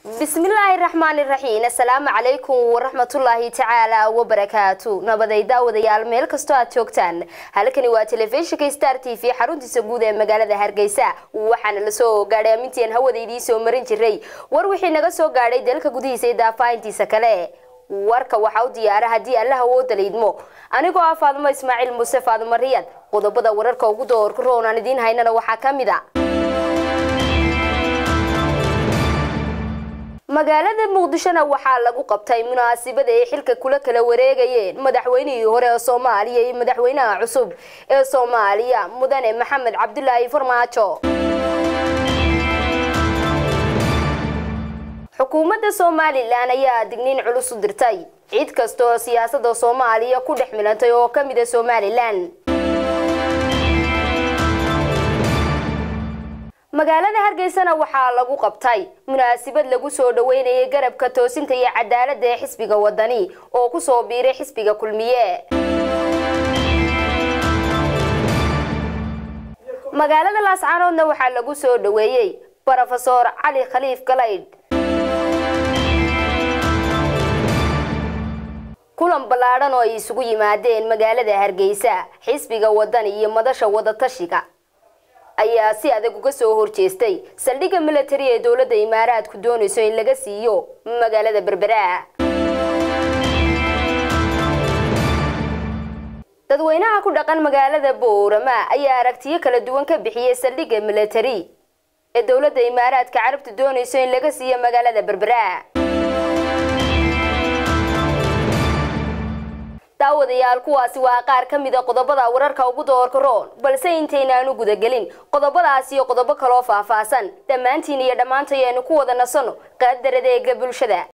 bismillaahi raxmaani raxiim assalaamu calaykum waraxmatullaahi tacaala wabarakaatu nabaday daawadayaal meel kastoo aad joogtaan halkani waa telefishinka star t v xaruntiisa guud ee magaalada hargeysa waxaana lasoo gaadhay amintiian hawada idiin soo marin jiray war wixii naga soo gaadhay dalka gudihiisa iyo daafaahintiisa kale warka waxaa u diyaara haddii alla hawooda laydmo anigoo ah faadumo ismaaciil muuse faadumo riyad qodobada wararka ugu doorka roon aan idiin haynana waxaa ka mid a magaalada muqdishona waxaa lagu qabtay munaasabada ay xilka kula kala wareegayeen madaxweynihii hore ee soomaaliya iyo madaxweynaha cusub ee soomaaliya mudane maxamed cabdulaahi farmaajo xukuumadda somalilan ayaa digniin culus u dirtay cid kasta oo siyaasada soomaaliya ku dhex milantay oo ka mid a somalilan magaalada hargeysana waxaa lagu qabtay munaasabad lagu soo dhaweynayay garabka toosinta iyo cadaaladda ee xisbiga wadani oo kusoo biiray xisbiga kulmiye magaalada laascaanoodna waxaa lagu soo dhaweeyey brofesor cali khaliif galaydh kulan ballaadhan oo ay isugu yimaadeen magaalada hargeysa xisbiga wadani iyo madasha wadatashiga ayaa si adag uga soo horjeestay saldhigga militari ee dowladda imaaraadku doonayso in laga siiyo magaalada berbera dadweynaha ku dhaqan magaalada boorama ayaa aragtiyo kala duwan ka bixiyay saldhigga militari ee dowladda imaaraadka carabtu doonayso in laga siiyo magaalada berbera daawadayaal kuwaasi waa qaar ka mid a qodobada wararka ugu doorka roon balse intaynaanu gudagelin qodobadaas iyo qodobo kaloo faahfaahsan dhammaantiin iyo dhammaantayaenu ku wada nasanno qaadaradeega bulshada